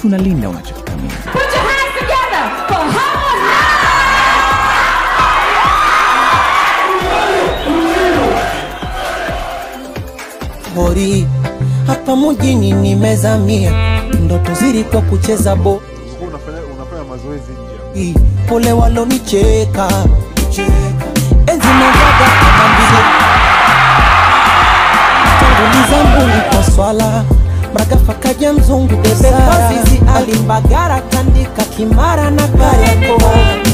tunalinda unachokithamini. Put your hands together for Howard hori hapa mjini nimezamia, ndoto zilikuwa kucheza bo Ulikuwa unafanya unafanya mazoezi nje. hii, pole walonicheka enzi novaga amambile tanguliza mbuni kwa swala mragafa kaja mzungu besara azizi alimbagara tandika kimara na kariako